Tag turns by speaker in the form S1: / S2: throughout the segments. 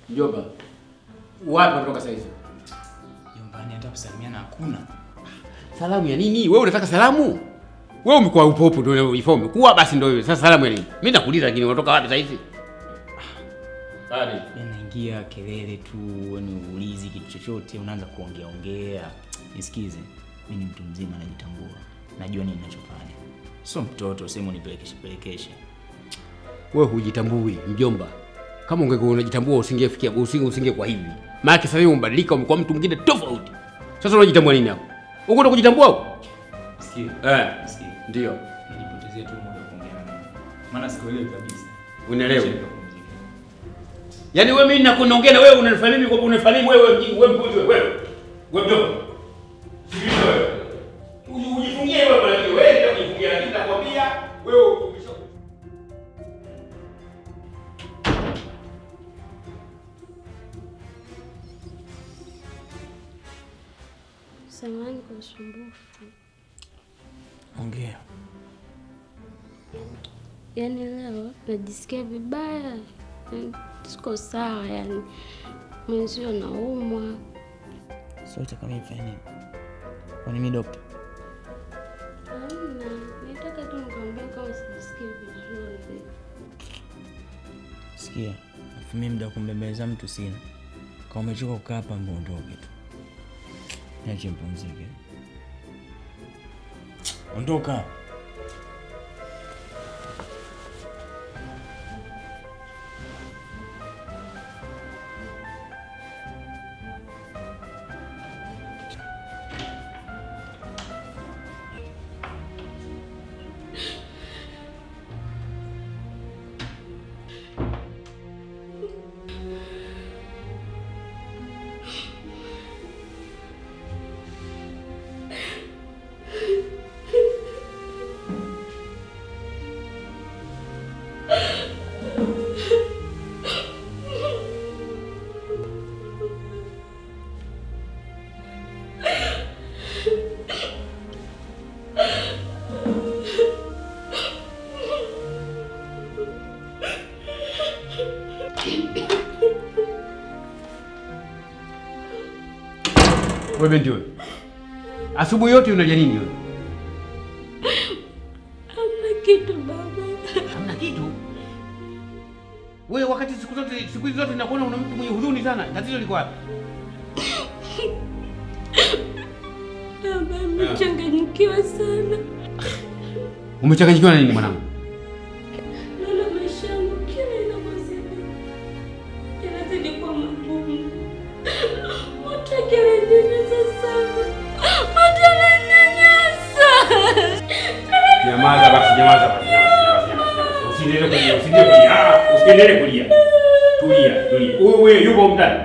S1: Mjomba, wapi unatoka saizi?
S2: Jombani hata kusalimiana hakuna.
S1: Salamu ya nini? Wewe unataka salamu? Wewe umekuwa upo upo ndio ifo umekuwa basi ndio wewe. Sasa salamu ya nini? Mimi nakuuliza lakini unatoka wapi saizi? Hadi.
S2: Yaani naingia kelele tu, ni uulizi kitu chochote, unaanza kuongea ongea. Nisikize, mimi ni mtu mzima najitambua. Najua nini ninachofanya. Sio mtoto, sema nipelekeshe pelekeshe.
S1: Wewe hujitambui mjomba. Kama ungekuwa unajitambua usingefikia usinge usinge kwa hivi. Maana sasa hivi umebadilika umekuwa mtu mwingine tofauti. Sasa unajitambua nini hapo? Uko ndo kujitambua huko?
S2: Sikia.
S1: Eh.
S2: Sikia.
S1: Ndio.
S2: Nijipotezee tu muda kuongea na mimi. Maana sikuelewi kabisa.
S1: Unaelewa?
S2: Acha nipumzike.
S1: Yaani wewe mimi nakunaongea na wewe unanifanya mimi kwa unanifanya mimi wewe mjinga wewe mpuzi wewe. Wewe mjomba. Sikiliza wewe. Uji- Ujifungie wewe bwana wewe ndio kujifungia lakini nakwambia wewe umesha
S3: Samahani kwa usumbufu.
S2: Ongea.
S3: Yaani leo najisikia vibaya, yaani siko sawa, yani mwenzio naumwa.
S2: Sote kama ifanye nini? Kwani mimi dokta?
S3: Hamna, nitaka tu nikwambia kama sijisikii vizuri.
S2: Sikia, afu mimi muda wa kumbembeleza mtu sina. Kama umechoka kukaa hapa, mbona ondoke tu. Niache mpumzike. Ondoka.
S1: Wewe ndio. Asubuhi yote unalia nini wewe?
S3: Hamna kitu baba.
S1: Hamna kitu. Wewe wakati siku zote siku hizi zote nakuona una mtu mwenye huzuni sana. Tatizo liko wapi?
S3: Baba amechanganyikiwa sana.
S1: Umechanganyikiwa na nini mwanangu?
S3: Naona maisha yangu kila inavyozidi yanazidi kuwa magumu. Mtu akininyanyasa sana, mtu ananinyanyasa.
S1: Nyamaza basi, nyamaza basi, nyamaza, nyamaza, nyamaza. Usiendelee kulia, usiendelee kulia. Ah, usiendelee kulia. Tulia, tulia. Wewe yuko huko ndani.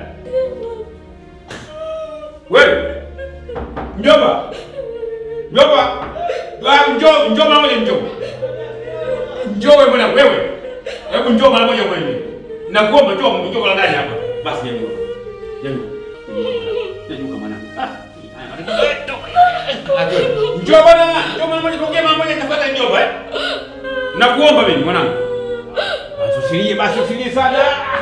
S1: Wewe. Mjomba. Mjomba. Ah, njoo, njoo mara moja njoo. Njoo wewe bwana wewe. Hebu njoo mara moja wewe. Nakuomba njoo, njoo kwa ndani hapa. Basi nyanyuka. Nyanyuka. Nyanyuka mwanangu. Ah. haya, matatizo. Njoo bwana, njoo mara moja tuongee mara moja tafadhali njoo eh. Nakuomba mimi mwanangu. Basi usilie, basi usilie sana.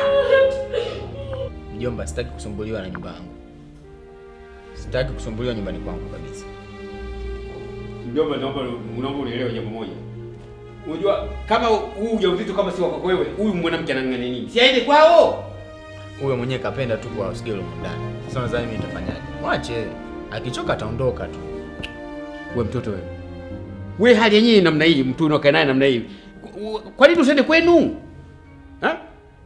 S2: Mjomba, sitaki kusumbuliwa na nyumba yangu. Sitaki kusumbuliwa nyumbani kwangu kabisa.
S1: Mjomba, naomba naomba unielewe jambo moja. Unajua kama huu ujauzito kama si wako wewe, huyu mwanamke anang'ang'ania nini? Si aende kwao.
S2: Huyo mwenyewe kapenda tu kwa usigelo ndani. Sasa nadhani mimi nitafanyaje? Mwache. Akichoka ataondoka tu.
S1: We mtoto wewe. We hali yenyewe namna hii, mtu unaokaa naye namna hii. Kwa nini usiende kwenu? Ha?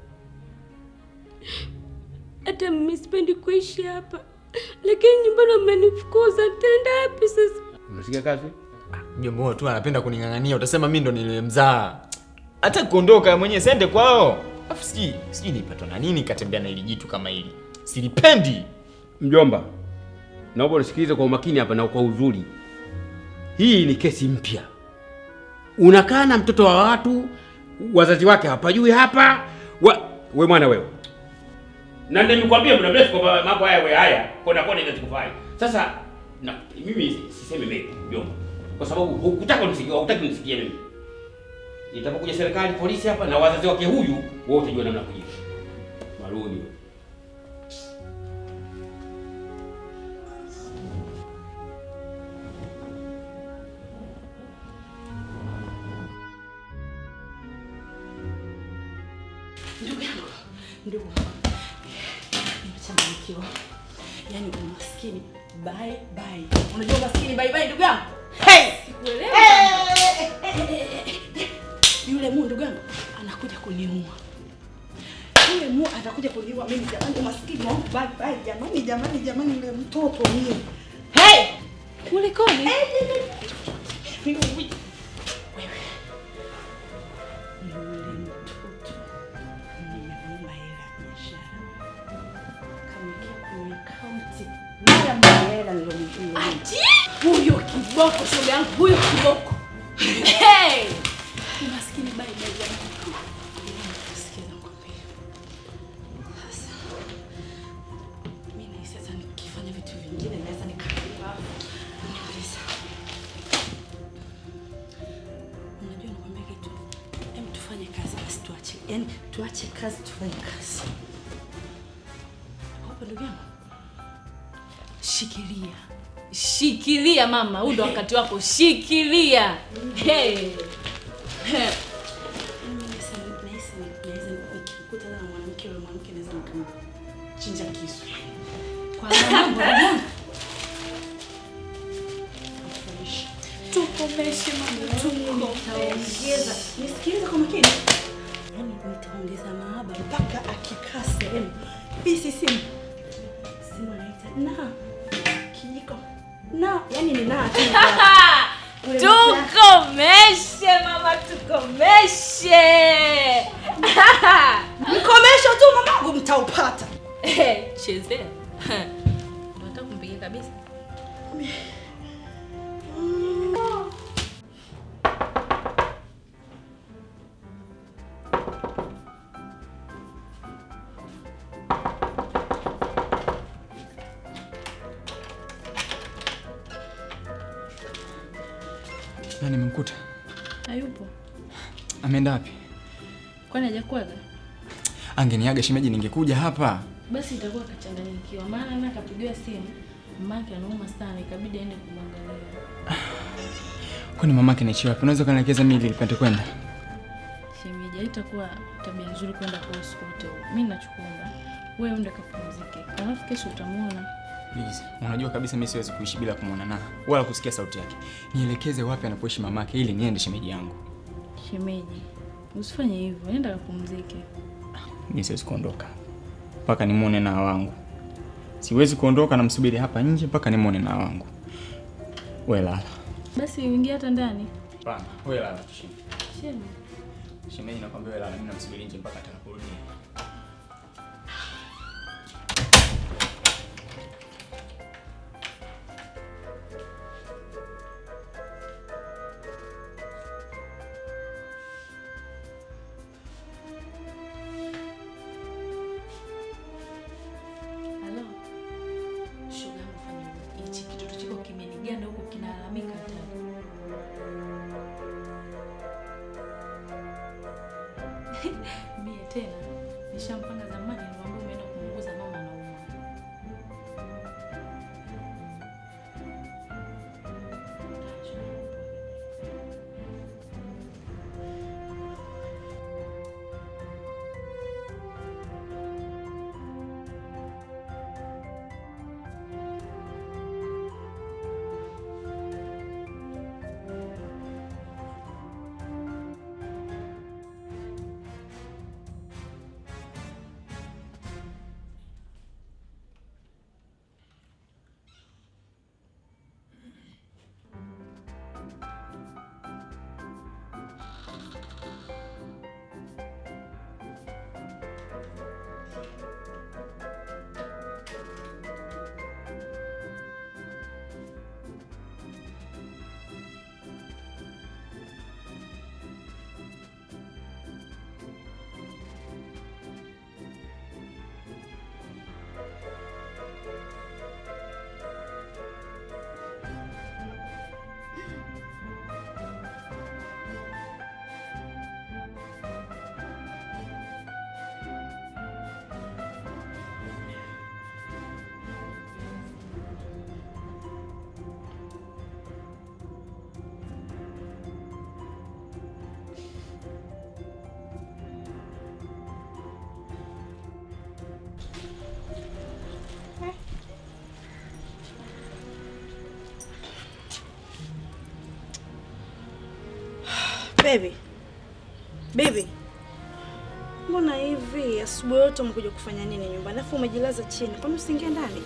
S3: Hata mimi sipendi kuishi hapa, lakini nyumbani wamenifukuza. Nitaenda wapi sasa?
S1: Unasikia kazi?
S2: Mjomba huyo tu anapenda kuning'ang'ania, utasema mimi ndo nilimzaa. Hata kuondoka mwenyewe siende kwao. Afu sijui, sijui nilipatwa na nini katembea na hili jitu kama hili. Silipendi.
S1: Mjomba, naomba unisikilize kwa umakini hapa na kwa uzuri. Hii ni kesi mpya. Unakaa na mtoto wa watu, wazazi wake hawapajui hapa. Wa, we mwana wewe. Na ndio nimekwambia muda mrefu kwamba mambo haya we haya kona kona inatikufai. Sasa na mimi sisemi mengi mjomba. Kwa sababu hukutaka unisikie, hukutaki unisikie mimi. Itapokuja serikali polisi hapa na wazazi wake huyu, wewe utajua namna kujibu. Maruni.
S4: ndugu, nimechanganyikiwa. Yaani umaskini bye bye. Unajua umaskini bye bye ndugu yangu? Hey!
S3: Sikuelewa.
S4: Yule mu ndugu yangu anakuja kuniua. Yule mu atakuja kuniua mimi jamani, umaskini wangu bye bye jamani, jamani, jamani, yule mtoto mimi. Hey!
S3: Kulikoni?
S4: Mimi wewe. Yule mtoto nimemuomba hela ya biashara. Kamwekea kwenye akaunti mara moja hela nilomtumia.
S3: Ati? Huyo kiboko shoga yangu, huyo kiboko. Hey!
S4: Umaskini bye bye jamani. Sikiza nikwambie. Sasa mimi nahisi sasa nikifanya vitu vingine naweza nikaliwa. Niuliza. Unajua nikwambia kitu. Hem tufanye kazi basi tuache. Yaani tuache kazi tufanye kazi. Hapo ndugu yangu. Shikilia.
S3: Shikilia mama, huu ndo wakati wako. Shikilia. Hey.
S4: Mimi nahisi nahisi naweza nikikuta na mwanamke yule mwanamke naweza nikamchinja kisu.
S3: Kwa mambo yangu.
S4: Afurahisha.
S3: Tukomeshe mama,
S4: Nitaongeza, nisikilize kwa makini. Yaani nitaongeza mahaba mpaka akikaa sehemu bisi simu simu anaita na kijiko na, yani ni na tu. Ule mtaa.
S3: Tukomeshe mama, tukomeshe.
S4: Mkomesho tu mamangu, mtaupata.
S3: Eh, Chezea. Unataka kumpigia kabisa?
S2: Na nimemkuta.
S3: Hayupo.
S2: Ameenda wapi?
S3: Kwani hajakuaga?
S2: Angeniaga shemeji ningekuja hapa.
S3: Basi itakuwa kachanganyikiwa, maana na akapigiwa simu mamake anauma sana, ikabidi aende kumwangalia.
S2: Kwani mamake anaishi wapi? Unaweza kanielekeza mimi ili nipate kwenda?
S3: Shemeji, haitakuwa tabia nzuri kwenda kwa usiku wote huu. Mimi nachokuomba wewe ende kapumzike, alafu kesho utamuona.
S2: Please. Unajua kabisa mimi siwezi kuishi bila kumwona na wala kusikia sauti yake. Nielekeze wapi anapoishi mamake ili niende shemeji yangu.
S3: Shemeji, usifanye hivyo, nenda kapumzike.
S2: Mimi siwezi kuondoka mpaka nimwone na wangu. Siwezi kuondoka na msubiri hapa nje mpaka nimwone na wangu. Wewe lala.
S3: Basi uingie hata ndani.
S2: Hapana, wewe lala tu shemeji.
S3: Shemeji.
S2: Shemeji nakwambia wewe lala, mimi namsubiri nje mpaka atakaporudi.
S3: Halo. Shoga yangu fanya hivyo. Hichi kitoto chako kimeniganda huko kinalalamika tena. Mie tena nishampanga zamani niwaambie umeenda kumuuguza mama anaumwa.
S4: Baby. Baby. Mbona hivi asubuhi yote umekuja kufanya nini nyumbani? Alafu umejilaza chini. Kwani usiingie ndani?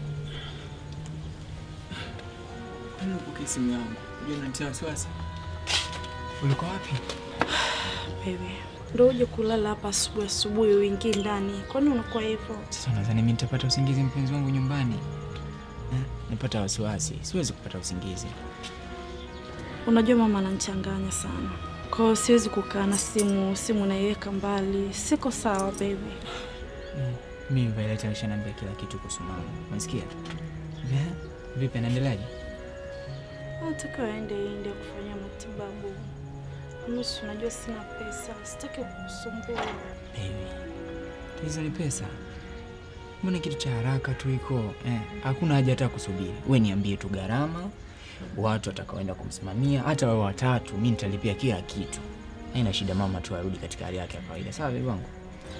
S2: Unapokea simu yangu. Unajua unanitia wasiwasi. Ulikuwa wapi?
S4: Baby. Ndio uje kulala hapa asubuhi asubuhi uingie ndani. Kwani unakuwa hivyo?
S2: Sasa nadhani mimi nitapata usingizi mpenzi wangu nyumbani. Eh? Nipata wasiwasi. Siwezi kupata usingizi.
S4: Unajua mama ananichanganya sana. Kwa hiyo siwezi kukaa na simu, simu naiweka mbali. Siko sawa baby.
S2: Mimi Violet alishaniambia kila kitu kuhusu mama. Umesikia? Eh? Vipi anaendeleaje?
S4: Nataka aende India kufanya matibabu. Nusu, unajua sina pesa, sitaki kukusumbua.
S2: Baby. Hizo ni pesa. Mbona kitu cha haraka tu iko? Eh, hakuna haja hata kusubiri. We niambie tu gharama, watu watakaoenda kumsimamia, hata wao watatu, mi nitalipia kila kitu. Haina shida, mama tu arudi katika hali yake ya kawaida. Sawa baby wangu?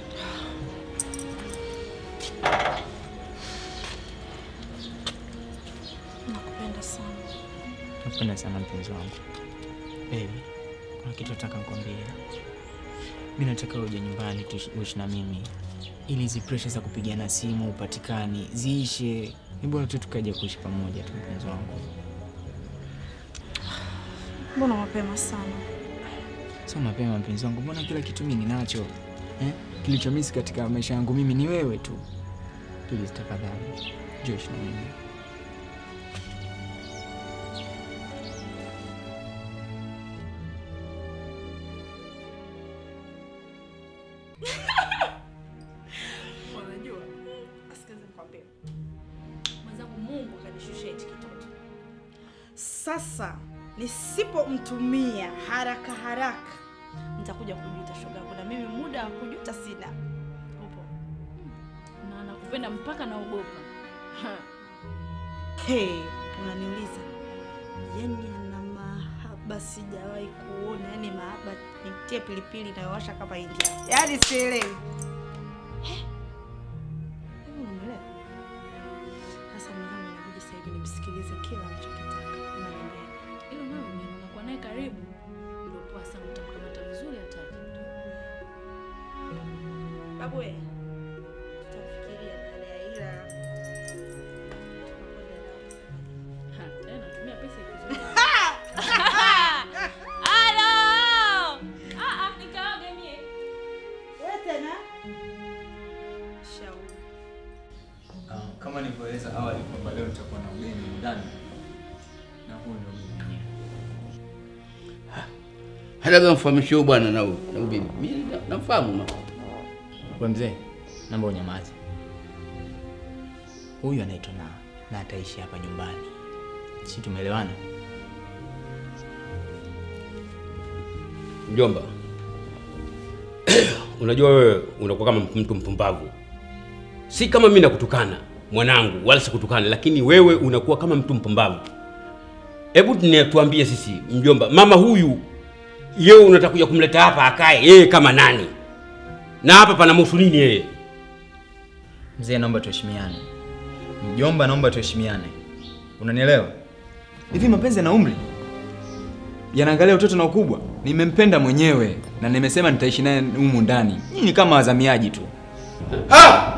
S4: Nakupenda sana.
S2: Nakupenda sana mpenzi wangu. Baby, kuna kitu nataka nikwambie. Mi nataka uje nyumbani tuishi uishi na mimi ili hizi presha za kupigana simu upatikani ziishe. Ni bora tu tukaja kuishi pamoja tu mpenzi wangu.
S4: Mbona mapema sana?
S2: Sio mapema mpenzi wangu, mbona kila kitu mimi ninacho eh? Kilichomisi katika maisha yangu mimi ni wewe tu. Please tafadhali, njoo ishi na mimi.
S4: Unajua? Asikize nikwambie. Mwenzangu Mungu kanishusha hichi kitoto. Sasa nisipomtumia haraka haraka nitakuja kujuta shogangu, na mimi muda wa kujuta sina. Upo?
S3: na nakupenda mpaka naogopa. Ha.
S4: Hey, unaniuliza yani ana mahaba sijawahi kuona, yani mahaba nitie pilipili inayowasha kama India, yani sielewi. Eh, hivi unanielewa? Sasa mwenzangu, inabidi sasa hivi nimsikilize kila anachokitaka. Unanielewa?
S3: Ilo nalo neno unakuwa naye karibu, ndio poa sana, utamkamata vizuri hataki.
S4: Babu we, tutafikiria baada ya ila
S3: Ha, tena tumia pesa ikizuri.
S4: wewe tena shauri
S2: Uh, kama nilivyoeleza awali kwamba leo nitakuwa na ugeni ndani na huu ndio ugeni wenyewe.
S5: hata kama mfahamishe huyu bwana na huyu na huyu bibi, mimi na- namfahamu ma.
S2: We mzee, naomba unyamaze. Huyu anaitwa na na ataishi hapa nyumbani, si tumeelewana?
S5: Mjomba, unajua wewe unakuwa kama mtu mpumbavu. Si kama mimi nakutukana mwanangu, wala sikutukana, lakini wewe unakuwa kama mtu mpumbavu. Hebu tune- tuambie sisi, mjomba, mama huyu yeye unataka kuja kumleta hapa akae yeye kama nani? Na hapa panamhusu nini yeye?
S2: Mzee, naomba tuheshimiane. Mjomba, naomba tuheshimiane. Unanielewa? Hivi mapenzi yana umri? Yanaangalia utoto na ukubwa. Nimempenda mwenyewe na nimesema nitaishi naye humu ndani. Nyinyi ni kama wazamiaji tu.
S5: Ah!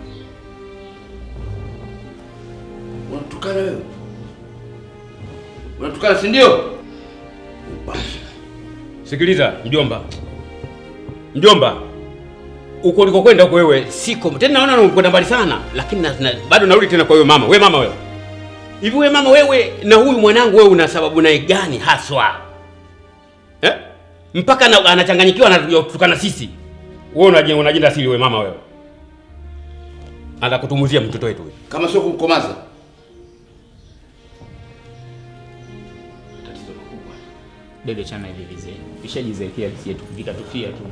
S5: Unatukana wewe? Unatukana si ndio? Sikiliza mjomba, mjomba, uko ulikokwenda huko wewe siko tena, naona unakwenda mbali sana, lakini na, na, bado narudi tena kwa wewe mama. We mama wewe, hivi we mama wewe na huyu mwanangu wewe una sababu naye gani haswa eh? Mpaka na, anachanganyikiwa anakuja kutukana sisi. Wewe unaje unajenda siri wewe mama wewe, anataka kutumuzia mtoto wetu huyu. kama sio kumkomaza. Tatizo kubwa.
S2: Dede chana hivi vizee. Ishajizekea sisi tu vikatufia tu.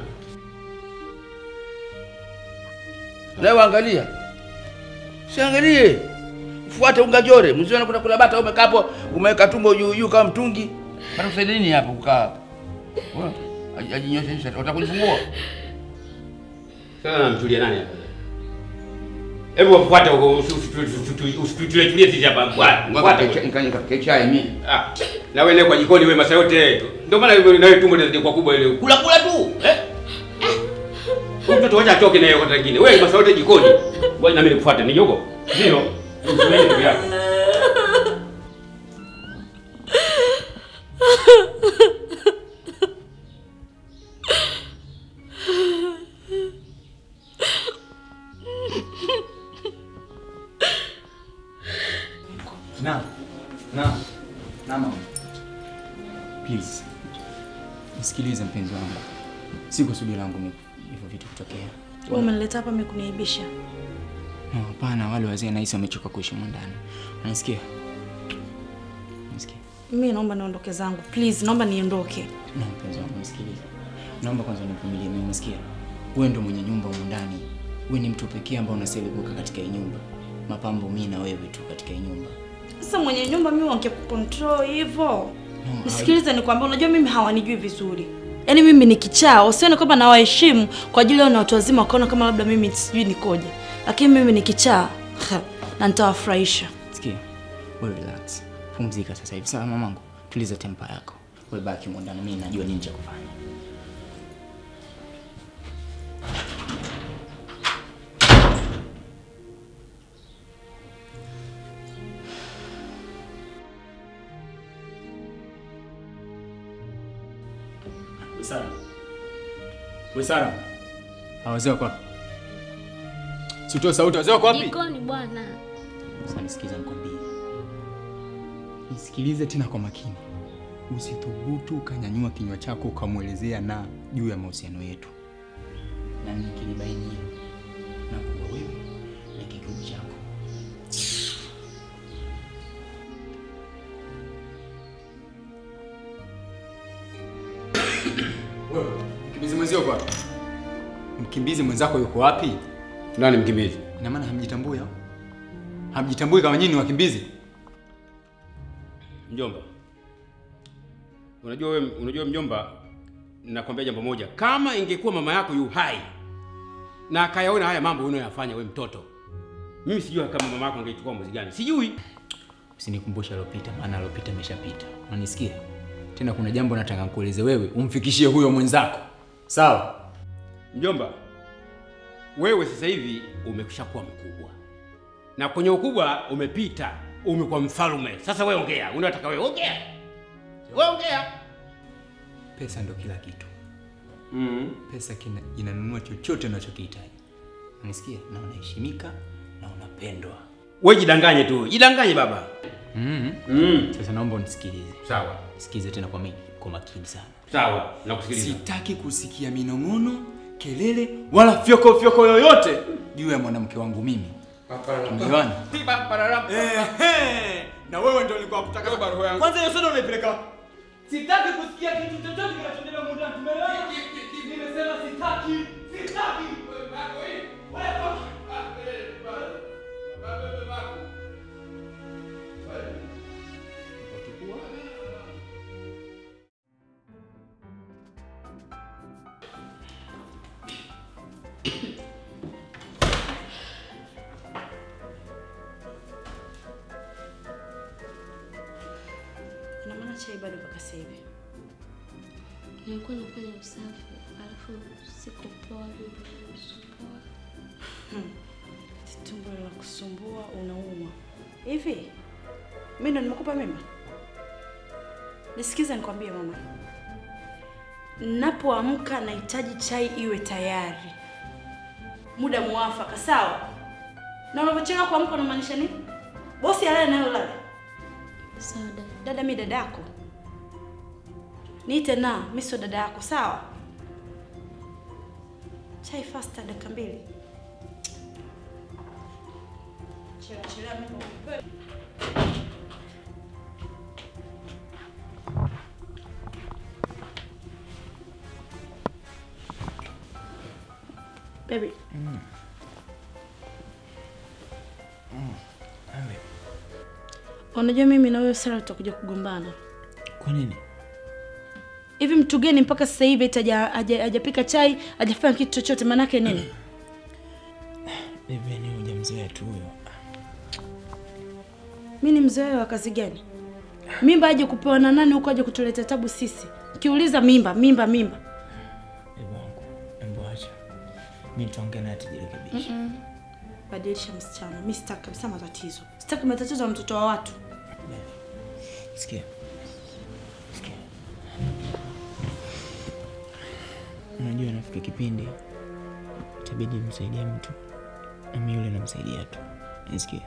S5: Leo angalia. Siangalie. Fuate ungajore. Mzee anakwenda kula bata umekaa hapo umeweka tumbo juu juu kama mtungi. Bado kusaidia nini hapo kukaa hapo? Wewe aji- ajinyoshe nyoshe utakunifungua. Sasa namchulia nani hapa? Hebu wafuate huko usituletulie sisi hapa bwana. Wafuate.
S6: Ngoja chai mimi.
S5: Ah, na wewe kwa jikoni wewe masaa yote. Ndio maana wewe nawe tumbo linakuwa kubwa ile. Kula kula tu. Eh? Huyu Mtoto wacha atoke naye wakati mwingine. Wewe masaa yote jikoni. Ngoja na mimi nikufuate ni jogo. Ndio. Usiweje ndugu yako.
S2: Na. Na. Na mama. Please. Nisikilize mpenzi wangu. Si kusudi langu mimi hivyo vitu kutokea.
S4: Wewe umenileta hapa mimi kuniaibisha.
S2: No, hapana, wale wazee nahisi wamechoka kuishi humu ndani. Unanisikia? Unanisikia?
S4: Mimi naomba niondoke zangu. Please, naomba niondoke.
S2: No, mpenzi wangu nisikilize. Naomba kwanza univumilie mimi, unasikia? Wewe ndo mwenye nyumba humu ndani. Wewe ni mtu pekee ambaye unastahili kukaa katika hii nyumba. Mapambo mimi na wewe tu katika hii nyumba.
S4: Sasa mwenye nyumba mimi wangekucontrol hivyo.
S2: No,
S4: Nisikilize nikwambie, unajua mimi hawanijui vizuri. Yaani mimi ni kichaa, usione kwamba nawaheshimu kwa ajili yao na watu wazima wakaona kama labda mimi sijui nikoje. Lakini mimi ni kichaa. Ha, na nitawafurahisha.
S2: Sikia, wewe relax, pumzika sasa hivi. Sawa mamangu, tuliza tempa yako. Wewe baki humo ndani, mimi najua nini cha kufanya. Sara, wewe Sara, hawazee wako wapi? Sitoe sauti, wazee wako wapi?
S7: Jikoni bwana.
S2: Sasa nisikize nikwambie. Nisikilize tena kwa makini. Usithubutu ukanyanyua kinywa chako ukamwelezea na juu ya mahusiano yetu. Na nikilibaini hilo na kuwa wewe na kigumu chako. Wewe, mkimbizi mwenzio yuko wapi? Mkimbizi mwenzako yuko wapi?
S5: Nani mkimbizi?
S2: Ina maana hamjitambui au? Hamjitambui kama nyinyi ni wakimbizi?
S5: Mjomba. Unajua wewe unajua mjomba, nakwambia jambo moja. Kama ingekuwa mama yako yu hai na akayaona haya mambo unayoyafanya wewe mtoto. Mimi sijui kama mama yako angechukua mzigo gani. Sijui.
S2: Usinikumbushe alopita, maana alopita ameshapita. Unanisikia? Tena kuna jambo nataka nikueleze wewe, umfikishie huyo mwenzako. Sawa?
S5: Mjomba, wewe sasa hivi umeshakuwa mkubwa, na kwenye ukubwa umepita, umekuwa mfalme. Sasa wewe ongea, unataka wewe ongea, wewe ongea.
S2: Pesa ndo kila kitu.
S5: mm
S2: Pesa kina, inanunua chochote unachokihitaji. Unanisikia? Na unaheshimika na unapendwa.
S5: Wewe jidanganye tu, jidanganye baba.
S2: Mm.
S5: mm.
S2: Sasa naomba unisikilize.
S5: Sawa
S2: Sikize tena kwa, mi- kwa makini sana.
S5: sawa, nakusikiliza.
S2: Sitaki kusikia minong'ono, kelele wala fyoko fyoko yoyote juu ya mwanamke wangu mimi. Tumeelewana? Ehe, na wewe ndio nilikuwa kutaka roho yangu. Kwanza hiyo soda unaipeleka wapi? Sitaki kusikia kitu chochote kinachoendelea huko ndani. Tumeelewana? Nimesema sitaki. Sitaki.
S4: Ina maana chai bado mpaka sasa hivi.
S7: Nilikuwa nafanya usafi, alafu sikupoa nilisumbua.
S4: Tumbo la kusumbua unauma. Hivi mimi ndo nimekupa mimba? Nisikize nikwambie mama. Ninapoamka nahitaji chai iwe tayari. Muda muafaka, sawa? Na unapochelewa kuamka unamaanisha nini? Bosi alale nayo lala.
S7: Sawa dada.
S4: Dada mi dada yako. Niite na, mi sio dada yako, sawa? Chai faster dakika mbili. Chelewa chelewa mimi. Baby. Unajua mimi na wewe Sara tutakuja kugombana.
S2: Kwa nini?
S4: Hivi mtu gani mpaka sasa hivi eti haja- haja- hajapika chai, hajafanya kitu chochote maanake nini?
S2: Bibi ni mzee tu huyo.
S4: Mi ni mzee wa kazi gani? Mimba aje kupewa na nani huko aje kutuletea tabu sisi? Kiuliza mimba, mimba, mimba.
S2: Bebe wangu, embo acha. Mimi nitaongea naye tujirekebishe.
S4: Badilisha msichana. Mi sitaki kabisa matatizo. Sitaki matatizo ya mtoto wa watu.
S2: Sikia. Sikia. Unajua nafika kipindi itabidi msaidie mtu. Mimi yule namsaidia tu. Nisikia.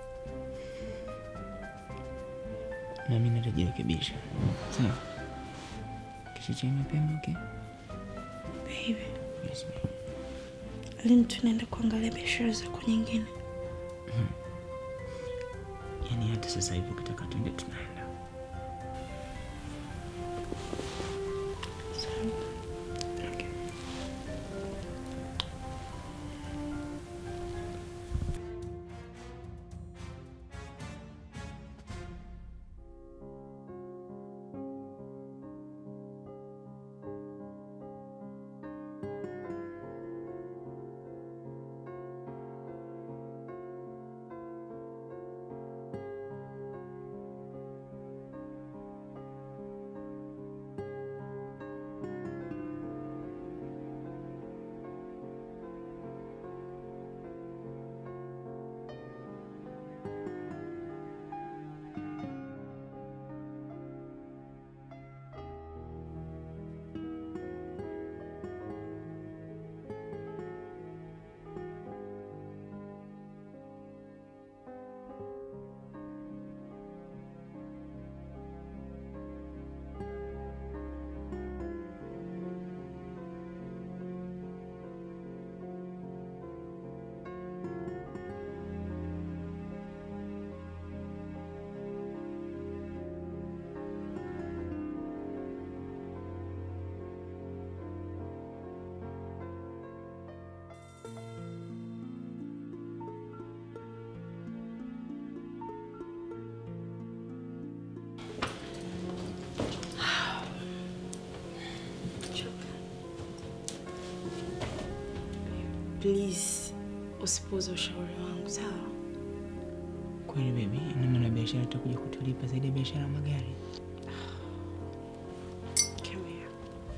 S2: Na mimi nitajirekebisha. Sawa? Kesho chai mapema, okay?
S4: Baby,
S2: Yes, baby.
S4: lini tunaenda kuangalia biashara zako nyingine?
S2: Yaani hata sasa hivi ukitaka tuende tunaenda. Okay.
S4: Please, usipuuze ushauri wangu, sawa?
S2: Kweli baby, ina maana biashara itakuja kutulipa zaidi ya biashara ya magari.
S4: Come here.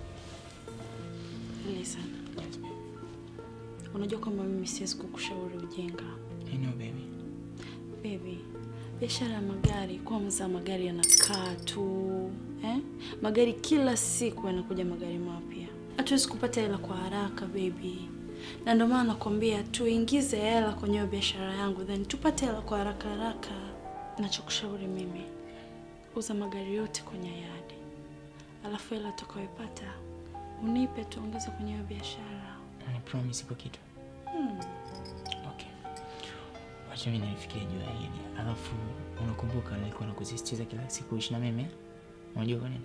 S4: Listen. Unajua kwamba mimi siwezi kukushauri ujinga.
S2: I know baby.
S4: Baby, biashara ya magari, kwanza magari yanakaa tu eh? Magari kila siku yanakuja magari mapya, hatuwezi kupata hela kwa haraka baby, na ndio maana nakwambia tuingize hela kwenye hiyo biashara yangu, then tupate hela kwa haraka haraka. Nachokushauri mimi, uza magari yote kwenye yadi, alafu hela utakayoipata unipe, tuongeze kwenye hiyo biashara.
S2: Ni promise iko kitu.
S4: Hmm.
S2: Okay. Wacha mimi nilifikiria juu ya hili. Alafu unakumbuka nilikuwa nakusisitiza kila siku ishi na mimi? eh? Unajua kwa nini?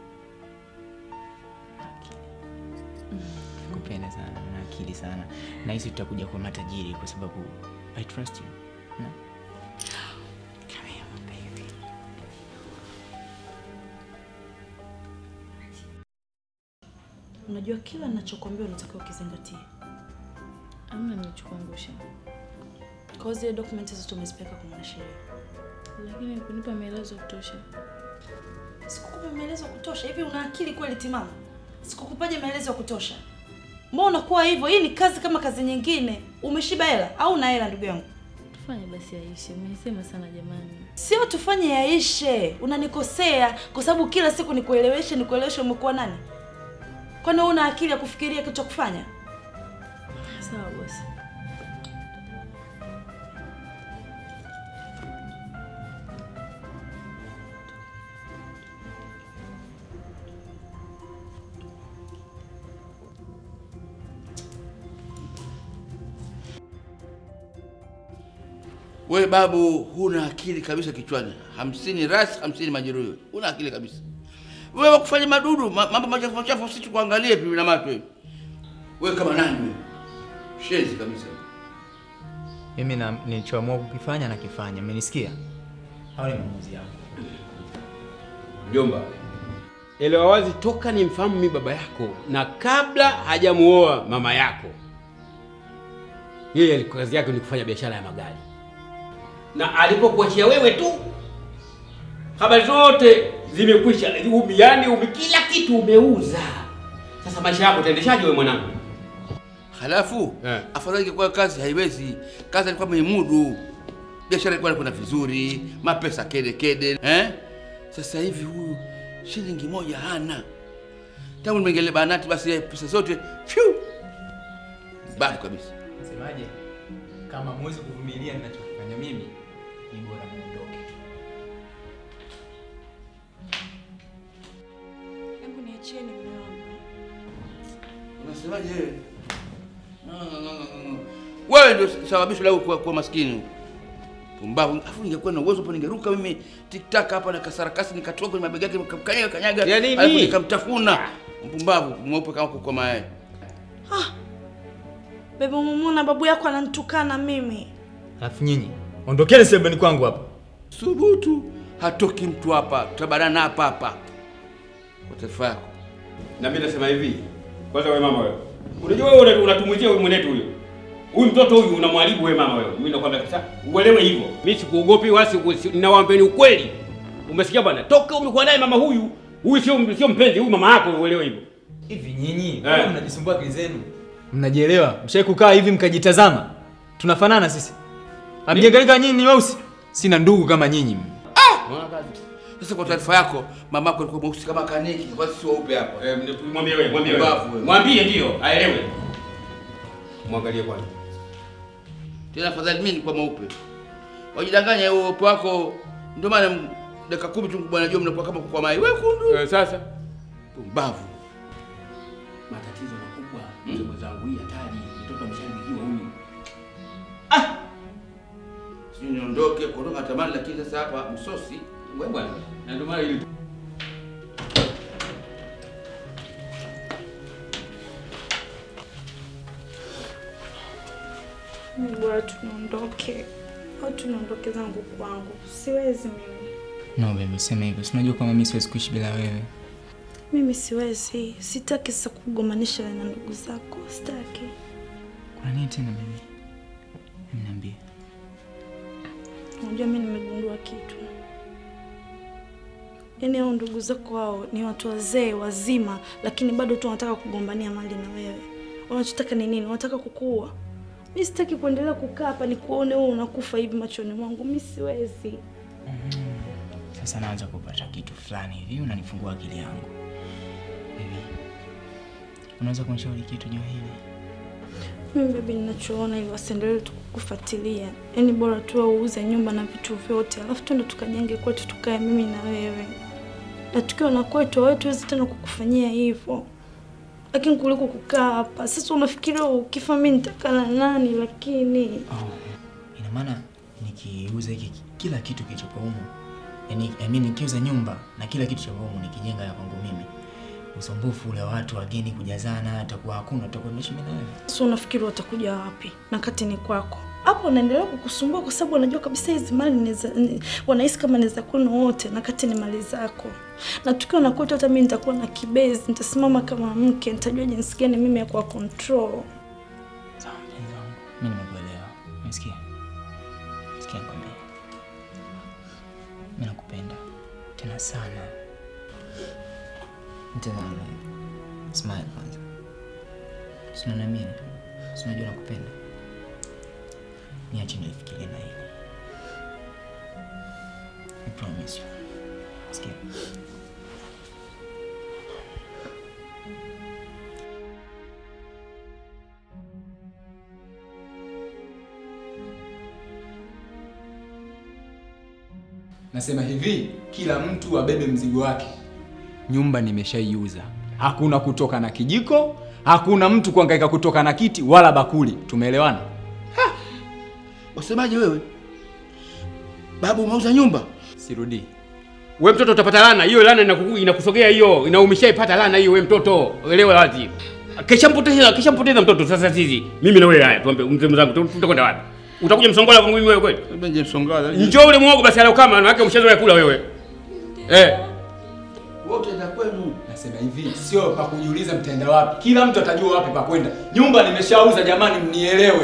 S2: Akili. Kupenda sana na akili sana. Na hisi tutakuja kwa matajiri kwa sababu I trust you. Na?
S4: Come here, my baby. Unajua kila ninachokwambia unatakiwa ukizingatie.
S3: Amna nilichokuangusha,
S4: Kwa hiyo zile dokumenti zote umezipeleka kwa mwanasheria.
S3: lakini kunipa maelezo ya kutosha.
S4: Sikukupa maelezo ya kutosha. Hivi una akili kweli timamu? Sikukupaje maelezo ya kutosha? Mbona unakuwa hivyo? Hii ni kazi kama kazi nyingine. Umeshiba hela au una hela ndugu yangu?
S3: Tufanye basi yaishe. Umenisema sana jamani.
S4: Sio tufanye yaishe. Unanikosea kwa sababu kila siku nikueleweshe nikueleweshe umekuwa nani? Kwani wewe una akili ya kufikiria kitu cha kufanya?
S3: Sawa bosi.
S6: We babu, huna akili kabisa kichwani. Hamsini ras, hamsini majeruhi. Huna akili kabisa. Wewe kufanya madudu, ma- mambo machafu machafu, sisi tukuangalie pipi na macho hivi. Wewe kama nani wewe? Shenzi kabisa.
S2: Mimi na nilichoamua kukifanya na kifanya. Umenisikia? Hao ni maamuzi yangu.
S5: Mjomba, elewa wazi toka nimfahamu mi baba yako na kabla hajamuoa mama yako, Yeye alikuwa kazi yake ni kufanya biashara ya magari, na alipokuachia wewe tu, habari zote zimekwisha. Umi, yani umi, kila kitu umeuza. Sasa maisha yako utaendeshaje wewe mwanangu?
S6: Halafu
S5: Eh.
S6: afadhali ingekuwa kazi haiwezi. Kazi alikuwa meimudu, biashara ilikuwa inakwenda vizuri, mapesa kede kede eh? Sasa hivi huyu shilingi moja hana. Tangu nimeingilia banati, basi yeye pesa zote fyu bafu kabisa.
S2: Semaje? Kama mwezi kuvumilia ninachofanya mimi, ni bora muondoke.
S4: Hebu niachieni mume wangu.
S6: Unasemaje wewe? Wewe ndio sababisho la kuwa, kuwa maskini. Pumbavu. Afu ningekuwa na uwezo hapo ningeruka mimi tiktak hapa na kasarakasi nikatoka kwenye mabega yake nikamkanyaga kanyaga.
S5: Ya nini?
S6: Alafu nikamtafuna. Mpumbavu mweupe kama kuko mayai.
S4: Bebe umemwona babu yako ananitukana mimi.
S2: Alafu nyinyi, ondokeni sebeni kwangu hapa.
S6: Thubutu. Hatoki mtu hapa. Tutabarana hapa hapa. Kwa taarifa yako.
S5: Na mimi nasema hivi, kwanza wewe mama wewe, unajua wewe una- unatumwizia huyu mwenetu huyo huyu mtoto huyu unamwharibu wewe mama wewe. Mimi nakwambia kabisa uelewe hivyo. Mimi sikuogopi wala siku- si- ninawaambieni ukweli. Umesikia bwana? Toka umekuwa naye mama huyu, huyu sio sio mpenzi, huyu mama yako, uelewe hivyo.
S2: Hivi nyinyi,
S5: Eh.
S2: mbona mnajisumbua akili zenu? Mnajielewa? Mshai kukaa hivi mkajitazama? Tunafanana sisi. Amjengalika nyinyi ni weusi. Sina ndugu kama nyinyi.
S6: Unaona kazi? Sasa kwa taarifa yako, mamako alikuwa mweusi kama kaniki, kwa sisi weupe hapa.
S5: Eh, mwambie wewe, mwambie wewe.
S6: Mbavu wewe.
S5: Mwambie ndio, aelewe. Mwangalie kwanza.
S6: Tena afadhali mimi nilikuwa mweupe. Wajidanganya huo upe wako, ndio maana m- dakika kumi tu bwana jua mnakuwa kama kwa mai wekundu.
S5: Eh, sasa
S6: Pumbavu.
S5: matatizo makubwa mzee mwenzangu, hii hatari. Mtoto ameshanibikiwa huyu.
S6: Sijui niondoke kuondoka tamani, lakini sasa hapa msosi
S5: Wewe bwana, na ndio maana ili
S4: Mimi bora tunaondoke. Au tunaondoke zangu kwangu. Siwezi mimi.
S2: No baby, useme hivyo. Si unajua kama mimi siwezi kuishi bila wewe.
S4: Mimi siwezi. Sitaki sasa kugomanisha na ndugu zako. Sitaki.
S2: Kuna nini tena baby? Niambie.
S4: Unajua mimi nimegundua kitu. Yaani hao ndugu zako hao ni watu wazee wazima, lakini bado tu wanataka kugombania mali na wewe. Wanachotaka ni nini? Wanataka kukuua. Mimi sitaki kuendelea kukaa hapa nikuone wewe unakufa hivi machoni mwangu. Mimi siwezi.
S2: Sasa naanza kupata kitu fulani hivi, unanifungua akili yangu. Baby, unaweza kunishauri kitu juu ya hili?
S4: Mimi baby, ninachoona ili wasiendelee tu kukufuatilia. Yaani bora tu uuze nyumba na vitu vyote, alafu tuende tukajenge kwetu, tukae mimi na wewe, na tukiwa na kwetu wewe tuwezi tena kukufanyia hivyo, lakini kuliko kukaa hapa. Sasa unafikiria ukifa mimi nitakaa na nani? Lakini
S2: Oh, ina maana nikiuza hiki kila kitu kilichopo humu, yani I mean nikiuza nyumba na kila kitu cha humu nikijenga ya kwangu mimi, usumbufu ule wa watu wageni kujazana atakuwa hakuna, tutakuwa tunaishi mimi na wewe.
S4: sasa unafikiri watakuja wapi na kati ni kwako? Hapo wanaendelea kukusumbua kwa sababu wanajua kabisa hizi mali ni za- ni- wanahisi kama ni za kwenu wote, na kati ni mali zako. Na tukiwa na kwetu, hata mimi nitakuwa na kibezi, nitasimama kama mke, nitajua jinsi gani mimi ya kuwa control.
S2: Sawa mpenzi wangu, mimi nimekuelewa. Umesikia? Sikia nikwambie, mimi nakupenda tena sana. Mtazame, smile kwanza. Si unaniamini? Si unajua nakupenda? Niache nifikirie na hili. I promise you. Sikia? Nasema hivi, kila mtu abebe mzigo wake. Nyumba nimeshaiuza, hakuna kutoka na kijiko, hakuna mtu kuhangaika kutoka na kiti wala bakuli. Tumeelewana?
S6: Wasemaje wewe? Babu umeuza nyumba?
S2: Sirudii.
S5: wewe mtoto utapata lana. Hiyo lana inakuku- inakusogea hiyo, inaumeshaipata lana hiyo wewe mtoto. Elewa wazi. Kishampoteza, kishampoteza mtoto sasa sisi. Mimi na wewe haya, tuambe mzee mzangu tutakwenda wapi? Utakuja msongola kwangu mimi wewe kweli?
S6: Benje msongala.
S5: Njoo ule muogo basi alio kama maana umeshazoea kula wewe. Eh.
S6: Wote za kwenu.
S2: Nasema hivi, sio pa kujiuliza mtaenda wapi. Kila mtu atajua wapi pa kwenda. Nyumba nimeshauza jamani, mnielewe.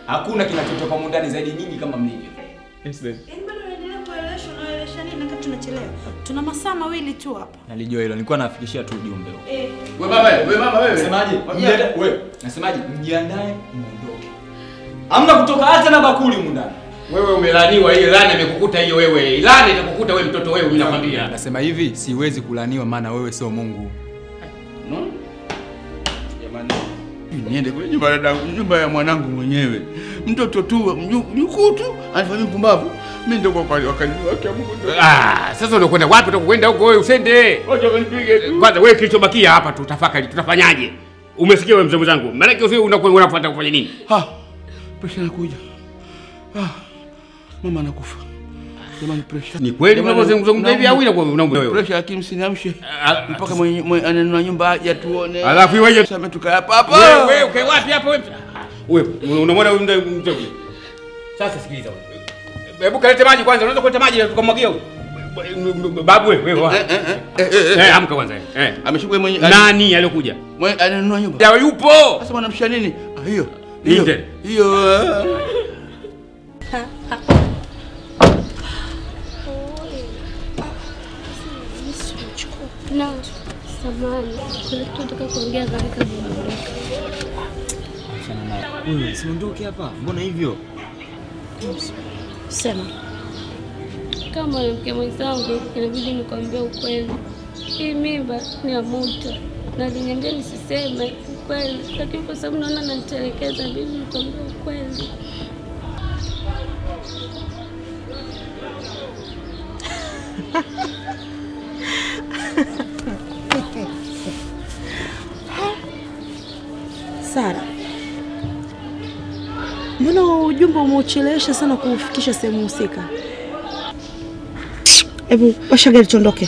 S2: Hakuna kinachotoka humu ndani zaidi nyinyi kama mlivyo.
S8: Yes, babe.
S4: Yaani bado unaendelea kueleweshwa unaelewesha nini wakati tunachelewa? Tuna masaa mawili tu hapa.
S2: Nalijua hilo, nilikuwa nafikishia tu ujumbe.
S4: Eh.
S6: We mama, we mama wewe.
S2: Nasemaje?
S6: Mwambie-
S2: Mjiandae, wewe. Nasemaje? Mjiandae muondoke. Hamna kutoka hata na bakuli humu ndani.
S5: Wewe umelaniwa, hiyo laana imekukuta hiyo wewe. Laana itakukuta wewe mtoto wewe, mimi nakwambia.
S8: Nasema hivi, siwezi kulaniwa maana wewe sio Mungu.
S6: No? Jamani. Niende kule nyumba ya dadangu, nyumba ya mwanangu mwenyewe. Mtoto tu, mju- mjukuu tu, anafanya mpumbavu. Mimi ndio kwa kweli wakati wake Mungu ndio.
S5: Ah, sasa unakwenda wapi? Utakwenda huko wewe usende.
S6: Wacha wanipige tu.
S5: Kwanza wewe kilichobakia hapa tutafakari tutafanyaje? Umesikia wewe mzee mwenzangu? Maana yake usio unakwenda unafuata kufanya nini?
S6: Ha. Presha inakuja. Ah. Mama anakufa. Jamani presha.
S5: Ni kweli
S6: Jamani,
S5: unavyozungumza hivi au
S6: naumwa.
S5: inakuwa unaumwa wewe?
S6: Presha lakini msiniamshe.
S5: Ah,
S6: Mpaka mwenye mwenye ananunua nyumba aje tuone.
S5: Alafu iweje?
S6: Sasa tukae hapa hapa.
S5: Wewe wewe ukae wapi hapo wewe? Wewe unamwona huyu mzee mzee. Sasa sikiliza wewe. Hebu kalete maji kwanza, unaweza kuleta maji tukamwagia huyu. Babu wewe wewe. wa-
S6: Eh, eh, eh, eh, eh,
S5: Eh,
S6: eh.
S5: amka kwanza. Eh.
S6: Ameshuka mwenye
S5: Nani aliyokuja?
S6: mwenye ananunua nyumba.
S5: Ya yupo.
S6: Sasa mwanamsha nini? Ah, hiyo.
S5: Hiyo.
S6: Hiyo. Hiyo. ah.
S7: Na samani, kuna kitu nataka kuongea nawe kabla unaondoka.
S2: Achana naye. Wewe usiondoke hapa. Mbona hivyo?
S4: Sema.
S7: Kama mwanamke mwenzangu, inabidi nikwambie ukweli. Hii mimba ni ya Muta na aliniambia nisiseme ukweli, lakini kwa sababu naona nanitelekeza, inabidi nikwambie ukweli.
S4: Sara. Mbona ujumbe umeuchelewesha sana kuufikisha sehemu husika? Hebu washa gari tuondoke.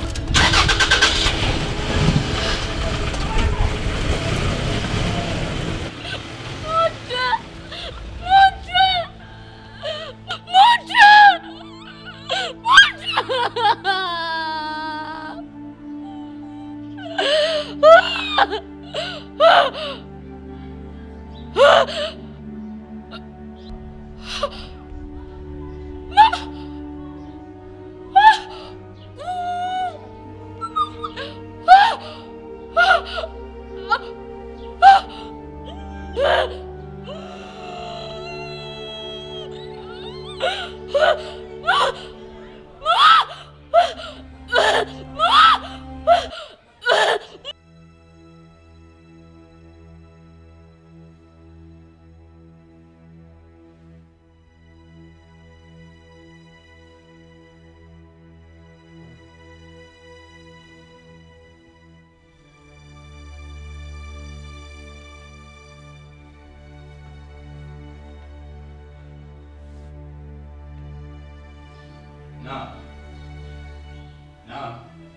S2: Na. Na.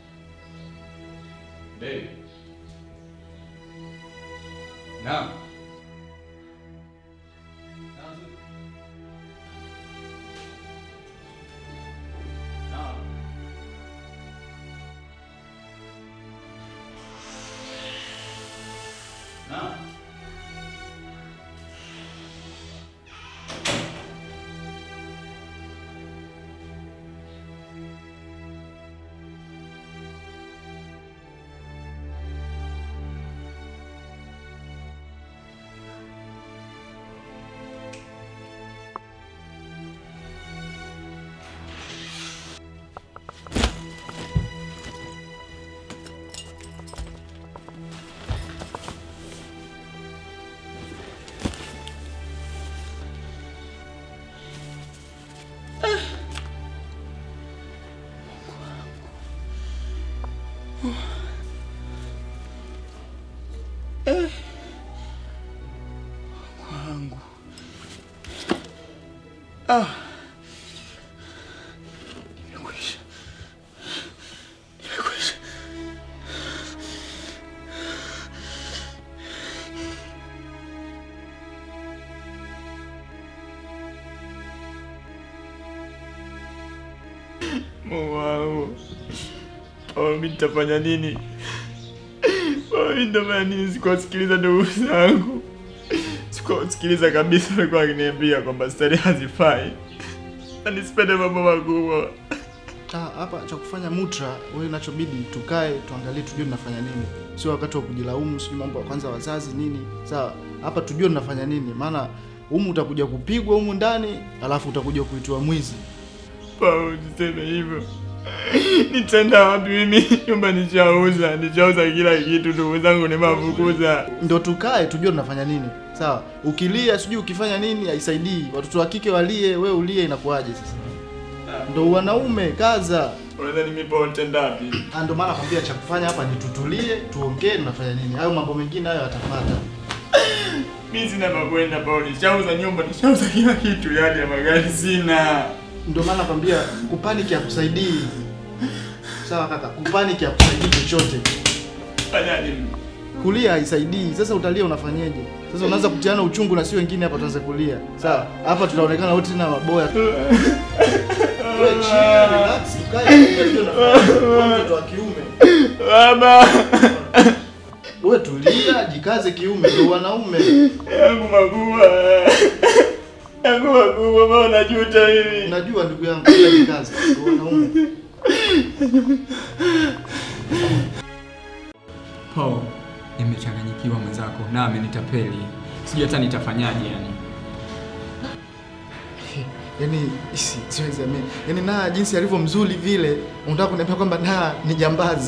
S2: Baby. Na. Na. Na.
S6: Wangu. Ah. Nimekwisha. Nimekwisha.
S8: Mungu wangu. Oh, mimi nitafanya nini? Oh, mimi nitafanya nini? Sikuwasikiliza ndugu zangu, Siko- sikiliza kabisa, alikuwa akiniambia kwamba stari hazifai na nisipende mambo makubwa.
S9: Ah, hapa cha kufanya mutra, wewe inachobidi tukae tuangalie, tujue tunafanya nini, sio wakati wa kujilaumu, sio mambo ya kwanza wazazi nini. Sawa, hapa tujue tunafanya nini, maana humu utakuja kupigwa humu ndani, alafu utakuja kuitwa mwizi.
S8: Pao, niseme hivyo. Nitaenda wapi mimi? Nyumba nishauza, nishauza kila kitu, ndugu zangu nimewafukuza.
S9: Ndo tukae tujue tunafanya nini. Sawa, ukilia sijui ukifanya nini haisaidii. Watoto wa kike walie, we ulie, inakuwaje sasa? Ndo wanaume kaza.
S8: Unadhani mimi Pao nitaenda wapi?
S9: Ah, Ndo maana nakwambia cha kufanya hapa ni tutulie, tuongee tunafanya nini. Hayo mambo mengine hayo yatapata.
S8: Mimi sina makwenda Pao, nishauza nyumba, nishauza kila kitu, yani ya magari sina.
S9: Ndio maana nakwambia kupaniki hakusaidii. Sawa kaka, kupaniki hakusaidii chochote.
S8: Fanyaje mimi?
S9: Kulia haisaidii. Sasa utalia unafanyeje? Sasa unaanza kutiana uchungu na si wengine hapa tuanze kulia. Sawa? Hapa tutaonekana wote tena maboya. Wewe chill, relax, tukae tujue tunafanya nini. Wewe mtoto wa kiume.
S8: Baba,
S9: Wewe tulia, jikaze kiume, ndio wanaume.
S8: yangu makubwa. Yangu makubwa, Pao najuta mimi.
S9: Unajua ndugu yangu, ila jikaze, ndio wanaume.
S10: Paul, nimechanganyikiwa mwenzako na amenitapeli. Sijui hata nitafanyaje yani.
S9: Yaani isi- siwezi amini. Yaani na jinsi alivyo mzuri vile, unataka kuniambia kwamba na ni jambazi.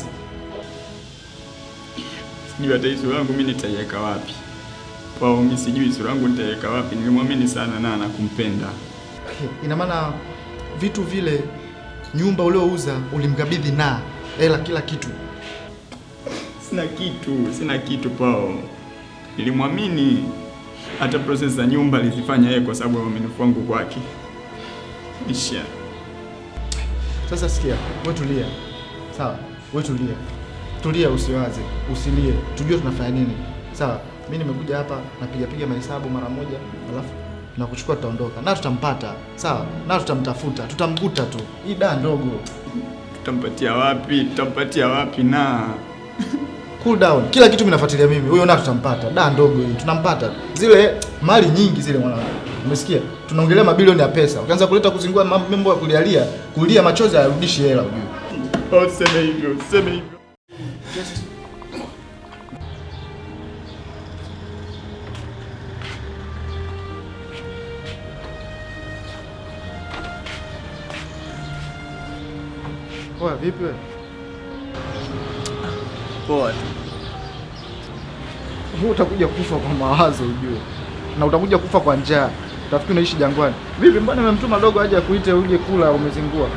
S8: Sijui hata hii sura yangu mimi nitaiweka wapi. Pao, mimi sijui sura yangu nitaiweka wapi. Nilimwamini sana na na kumpenda.
S9: Ina maana vitu vile nyumba uliouza ulimkabidhi na hela kila kitu.
S8: Sina kitu, sina kitu Pao. Nilimwamini hata process za nyumba alizifanya yeye kwa sababu ya uaminifu wangu kwake. Isha.
S9: Sasa sikia, wewe tulia. Sawa, wewe tulia. Tulia usiwaze, usilie. Tujue tunafanya nini. Sawa, mimi nimekuja hapa napiga piga mahesabu mara moja, alafu na kuchukua tutaondoka. Na tutampata. Sawa, na tutamtafuta, tutamkuta tu. Hii daa ndogo.
S8: Tutampatia wapi? Tutampatia wapi na
S9: Cool down. Kila kitu mimi nafuatilia mimi. Huyo na tutampata. Da ndogo hii. Tunampata. Zile mali nyingi zile mwanangu. Umesikia? Tunaongelea mabilioni ya pesa. Ukianza kuleta kuzingua mambo ya kulialia, kulia machozi hayarudishi hela ujue.
S8: Pao, useme hivyo, useme hivyo.
S9: Poa vipi wewe?
S10: Poa tu.
S9: Wewe utakuja kufa kwa mawazo ujue. Na utakuja kufa kwa njaa. Utafikiri unaishi jangwani. Vipi mbona nimemtuma dogo aje akuite uje kula umezingua?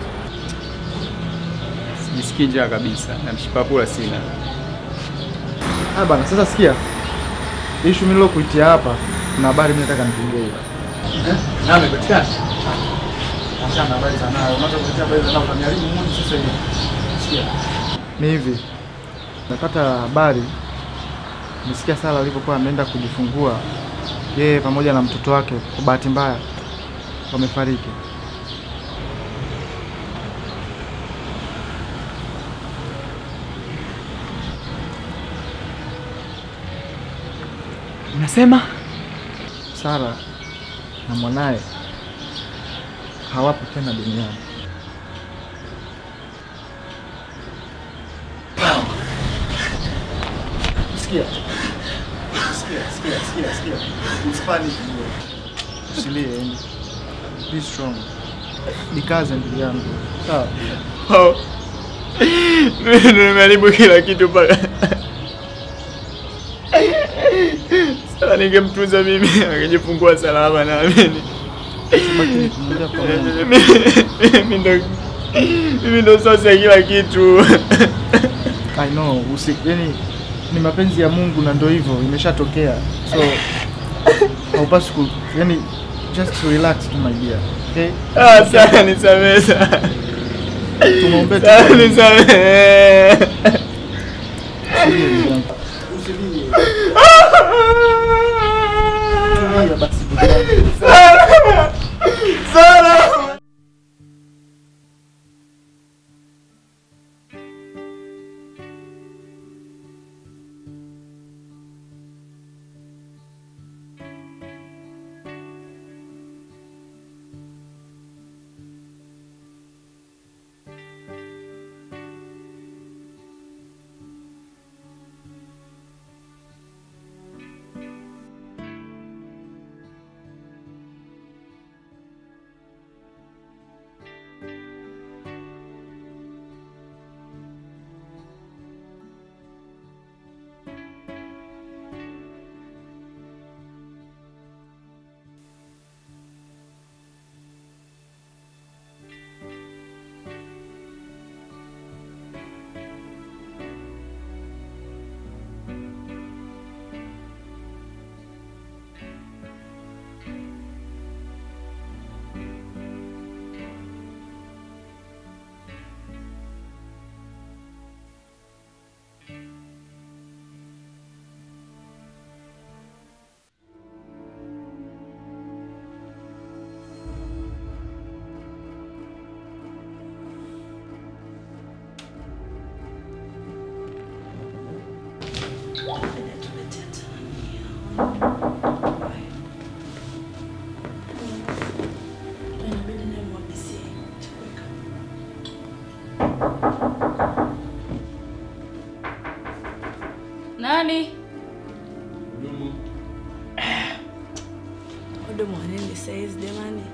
S10: Sijisikii njaa kabisa na mshipa kula sina.
S9: Ah bana, sasa sikia. Issue mimi kuitia hapa, kuna habari mimi nataka nipigie hiyo.
S10: Na amepatikana.
S9: Achana na habari za nayo. Unataka kuletea habari za nayo utaniharibu mmoja sasa hivi. Sikia. Ni hivi. Napata habari nisikia Sara alivyokuwa ameenda kujifungua yeye pamoja na mtoto wake, kwa bahati mbaya wamefariki.
S10: Unasema?
S9: Sara na mwanaye hawapo tena duniani. Sikia. Sikia, sikia, sikia, sikia. Hispanic bro. Usilie, yani. Be strong. Nikaze ndugu yangu. Sawa.
S8: Pao. Mimi ndo nimeharibu kila kitu mpaka sasa ningemtunza mimi angejifungua salama naamini.
S9: Baki kumwambia kwa Mungu.
S8: Mimi ndo mimi ndo sosi ya kila kitu.
S9: I know, usi, yani ni mapenzi ya Mungu na ndio hivyo imeshatokea. So haupaswi ku yani just relax tu my dear. Okay?
S8: Ah, sana nisamehe sana.
S9: Tumwombee tu.
S8: Sana nisamehe.
S9: Usilie ndugu yangu. Usilie. Tulia basi ndugu yangu.
S8: Sana.
S3: Nani?
S4: Hudumu wa nini saizi jamani?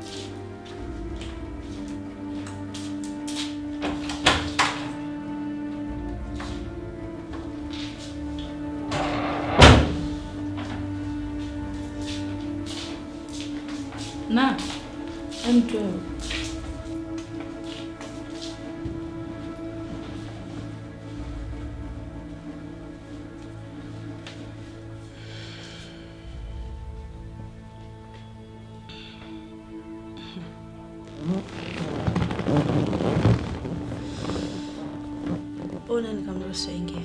S3: Na. Mtu wewe.
S4: Ona nikamruhusu aingie.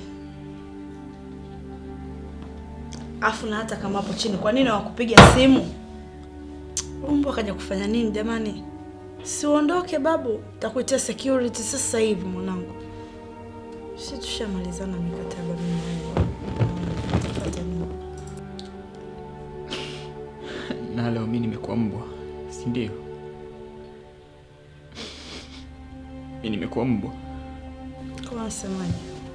S4: Afu na hata kama hapo chini, kwa nini hawakupiga simu? Umbo akaja kufanya nini jamani? Si uondoke babu, takuitia security sasa hivi mwanangu. Si tushamalizana mikataba mimi na wewe. Fuata nini?
S8: Na leo mimi nimekuwa mbwa, si ndio? Mimi nimekuwa mbwa,
S4: Kwa unasemaje?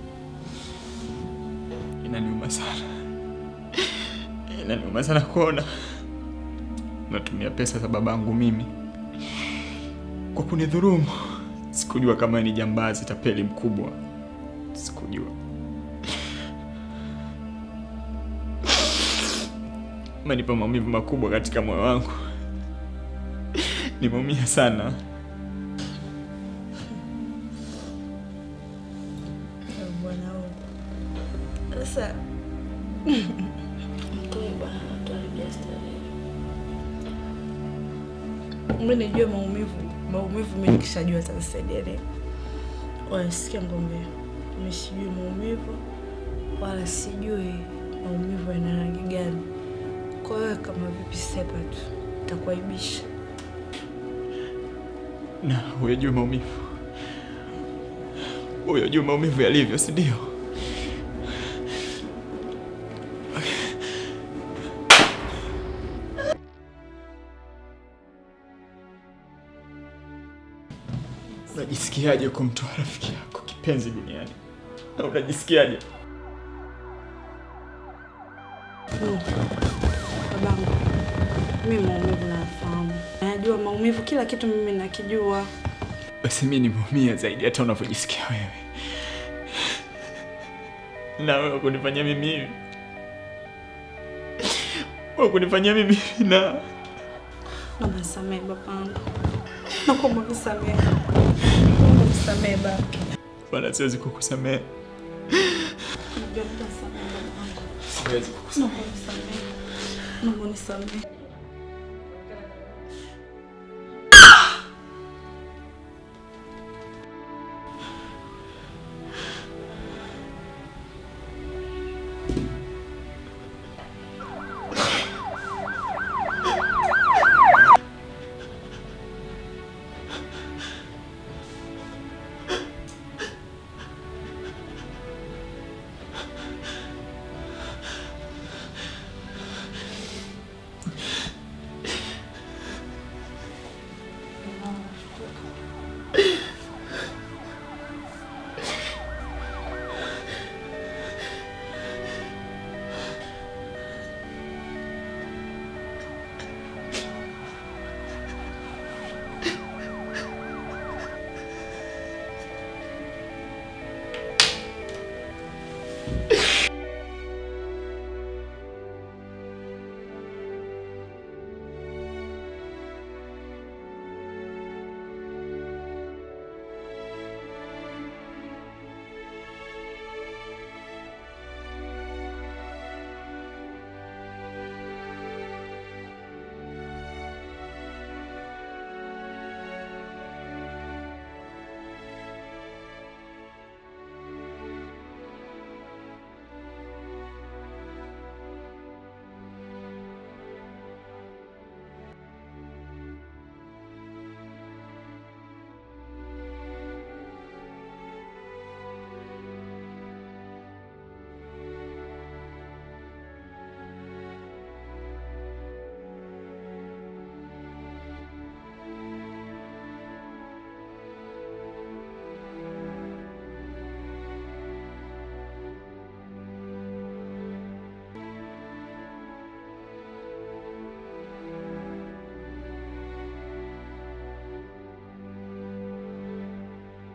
S8: inaniuma sana, inaniuma sana kuona natumia pesa za babangu mimi kwa kunidhurumu. Sikujua kama ni jambazi tapeli mkubwa, sikujua. Manipa maumivu makubwa katika moyo wangu, nimeumia sana.
S4: Eh, Bwana huyu. Sasa mtoe bwana, tuharibia starehe. Mimi nijue maumivu, maumivu mimi nikishajua atanisaidia nini? Wala sikia ngombe, mimi sijui maumivu wala sijui maumivu yana rangi gani. Kwa hiyo kama vipi, sepa tu, takuaibisha.
S8: na uyajue maumivu, uyajue maumivu yalivyo, si ndio? Unajisikiaje kumtoa rafiki yako kipenzi duniani? Na unajisikiaje?
S4: Mm. Babangu, mimi maumivu nayafahamu, najua maumivu, kila kitu mimi nakijua.
S8: Basi mimi nimeumia zaidi hata unavyojisikia wewe, na wewe kunifanyia mimi hivi, wewe kunifanyia mimi hivi, na
S4: Naomba nisamehe babangu, nakuomba nisamehe, naomba nisamehe baba.
S8: wala siwezi kukusamehe,
S4: Najua nitasamehe babangu,
S8: siwezi kukusamehe.
S4: naomba nisamehe, naomba nisamehe.